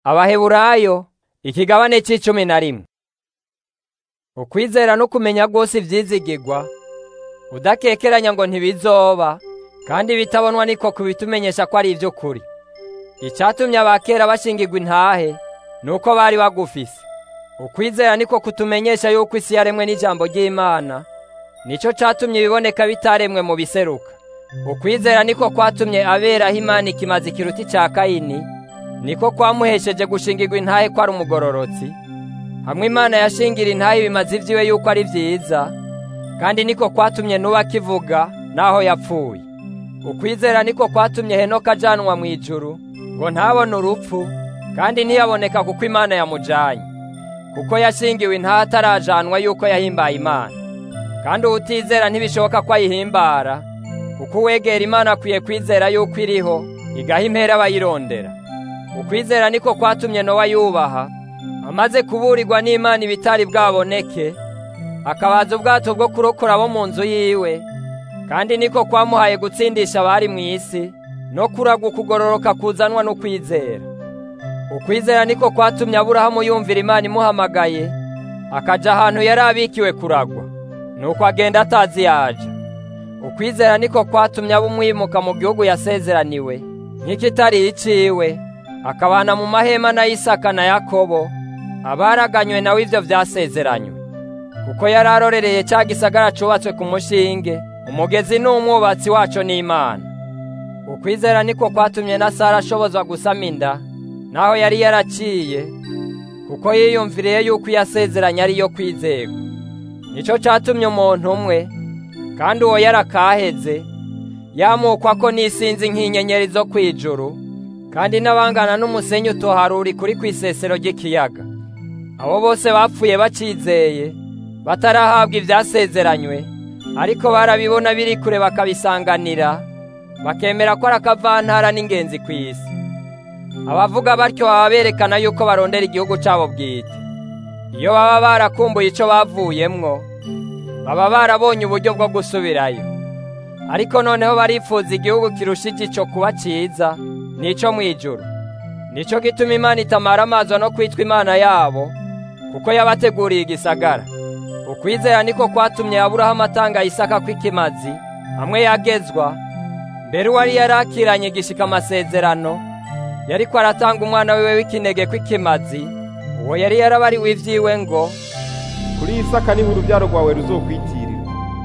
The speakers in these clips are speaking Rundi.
abaheburayo ikigabane c'icumi na rimwe ukwizera no kumenya rwose ivyizigirwa udakekeranya ngo ntibizoba kandi bitabonwa niko kubitumenyesha ko ari ivy'ukuri icatumye abakera bashingirwa intahe nuko bari bagufise ukwizera niko kutumenyesha yuko isi yaremwe n'ijambo ry'imana nico catumye ibiboneka bitaremwe mu biseruka ukwizera niko kwatumye aberaho imana ikimazi kiruta ica kayini niko kwamuhesheje gushingirwa intahe ko ari umugororotsi hamwe imana yashingira intahe ibimazi vyiwe yuko ari vyiza kandi niko kwatumye nuba akivuga naho yapfuye ukwizera niko kwatumye henoka ajanwa mu ijuru ngo ntabone urupfu kandi ntiyaboneka kuko imana yamujanye kuko yashingiwe intahe atarajanwa yuko yahimbaye imana kandi uwutizera ntibishoboka ko ayihimbara kuko uwegera imana akwiye kwizera yuko iriho igaha impera abayirondera ukwizera niko kwatumye nowa yubaha amaze kuburirwa n'imana ibitari bwaboneke akabaza ubwato bwo kurokora abo mu nzu yiwe kandi niko kwamuhaye gutsindisha abari mu isi no kuragwa ukugororoka kuzanwa no kwizera ukwizera niko kwatumye aburahamu yumvira imana imuhamagaye akaja ahantu yari abikiwe kuragwa nuko agenda atazi yaja ukwizera niko kwatumye aba umwimuka mu gihugu yasezeraniwe nk'ikitari iciwe akabana mu mahema na Isaka na Yakobo abaraganywe nawe ivyo vyasezeranywe kuko yari arorereye ca gisagara cubatswe ku mushinge umugezi n'umwubatsi waco n'Imana ukwizera niko kwatumye na Sara ashobozwa gusama inda naho yari yaraciye kuko yiyumviriye yuko yasezeranye ari yo kwizerwa nico catumye umuntu umwe kandi uwo yarakaheze yamukwa ko n'isinzi nk'inyenyeri zo kwijuru kandi n'abangana n'umusenyi utoharuri kuri kw'isesero ry'ikiyaga abo bose bapfuye bacizeye batarahabwa ivyasezeranywe ariko barabibona biri kure bakabisanganira bakemera ko ari akavantara n'ingenzi kw'isi abavuga batyo baba berekana yuko barondera igihugu cabo bwite iyo baba barakumbuye ico bavuyemwo baba barabonye uburyo bwo gusubirayo ariko noneho barifuza igihugu kirushije ico kuba ciza nico mwijuru nico gituma imana itamara amazo no kwitwa imana yabo kuko yabateguriye igisagara ukwizera niko kwatumye aburahamu atanga isaka kw'ikimazi hamwe yagezwa mbere uwari yarakiranye gishika amasezerano yariko aratanga umwana wiwe w'ikinege kw'ikimazi uwo yari yarabariwe ivyiwe ngo kuri isaka niho urubyaro rwawe ruzokwitirira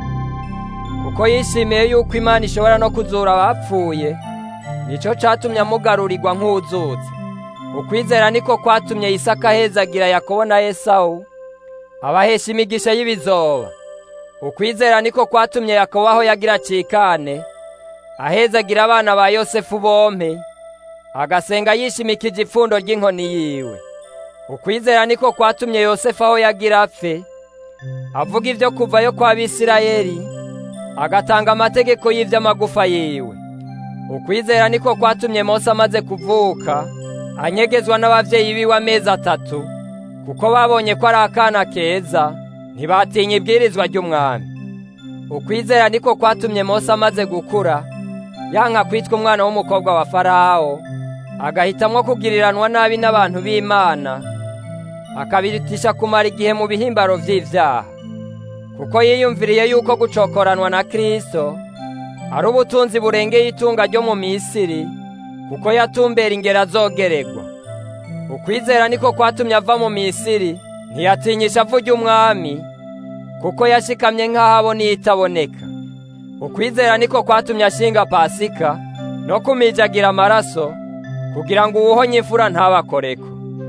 kuko yishimiye yuko imana ishobora no kuzura abapfuye nico catumye amugarurirwa nk'uzutse ukwizera niko kwatumye isaka ahezagira yakobo na esawu abahesha imigisha y'ibizoba ukwizera niko kwatumye yakobo aho yagira cikane ahezagira abana ba yosefu bompe agasenga yishimikije ipfundo ry'inkoni yiwe ukwizera niko kwatumye yosefu aho yagira apfe avuga ivyo kuvayo kwa bisirayeli agatanga amategeko y'ivy'amagufa yiwe ukwizera niko kwatumye mose amaze kuvuka anyegezwa n'abavyeyi biwe amezi atatu kuko babonye ko ari akana keza ntibatinya ibwirizwa ry'umwami ukwizera niko kwatumye mose amaze gukura yanka kwitwa umwana w'umukobwa wa farawo agahitamwo kugiriranwa nabi n'abantu b'imana akabirutisha kumara igihe mu bihimbaro vy'ivyaha kuko yiyumviriye yuko gucokoranwa na kristo ari ubutunzi burengeye itunga ryo mu misiri kuko yatumbera ingero azogeregwa ukwizera niko kwatumye ava mu misiri ntiyatinyisha avu ry'umwami kuko yashikamye nk'aho abona itaboneka ukwizera niko kwatumye ashinga pasika no kumijagira amaraso kugira ngo uwuhonye imfura ntabakoreko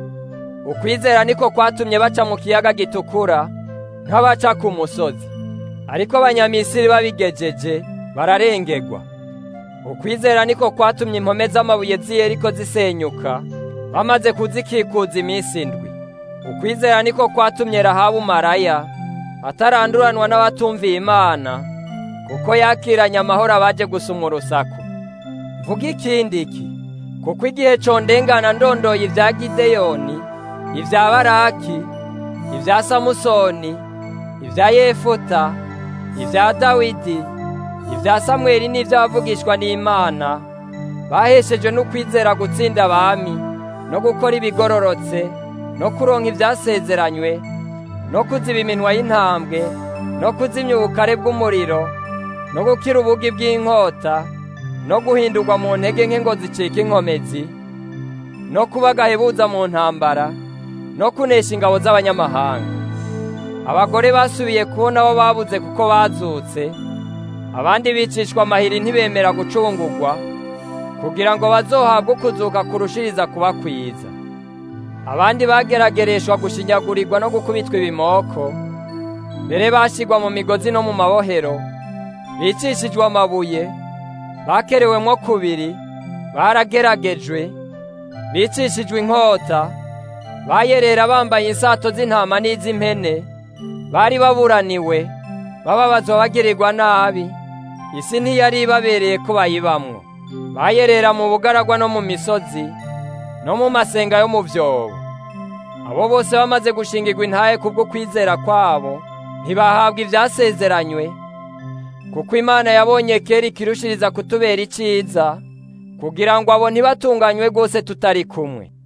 ukwizera niko kwatumye baca mu kiyaga gitukura nk'abaca ku musozi ariko abanyamisiri babigejeje bararengegwa ukwizera niko kwatumye impome z'amabuye z'iyeriko zisenyuka bamaze kuzikikuza iminsi indwi ukwizera niko kwatumye rahabu maraya ataranduranwa n'abatumviye imana kuko yakiranye amahoro abaje gusumwa urusaku mvuga ikindi iki kuko igihe condengana ndondoye ibya gideyoni ibya baraki ibya samusoni ibya yefuta ibya dawidi ibya samweli n'iby'abavugishwa n'imana baheshejwe n'ukwizera gutsinda abami no gukora ibigororotse no kuronka ibyasezeranywe no kuziba iminwa y'intambwe no kuzimya ubukare bw'umuriro no gukira ubugi bw'inkota no guhindurwa mu ntege nke ngo zicike inkomezi no kuba agahebuza mu ntambara no kunesha ingabo z'abanyamahanga abagore basubiye kubona abo babuze kuko bazutse abandi bicishwa amahiri ntibemera gucungurwa kugira ngo bazohabwe ukuzuka kurushiriza kuba kwiza abandi bageragereshwa gushinyagurirwa no gukubitwa ibimoko mbere bashyirwa mu migozi no mu mabohero bicishijwe amabuye bakerewemwo kubiri barageragejwe bicishijwe inkota bayerera bambaye insato z'intama n'iz'impene bari baburaniwe bababazwa bagirirwa nabi isi ntiyari ibabereye ko bayibamwo bayerera mu bugaragwa no mu misozi no mu masenga yo mu byobo abo bose bamaze gushingirwa intahe kubwo kwizera kwabo ntibahabwa ibyasezeranywe kuko imana yabonye kera ikirushiriza kutubera iciza kugira ngo abo ntibatunganywe rwose tutari kumwe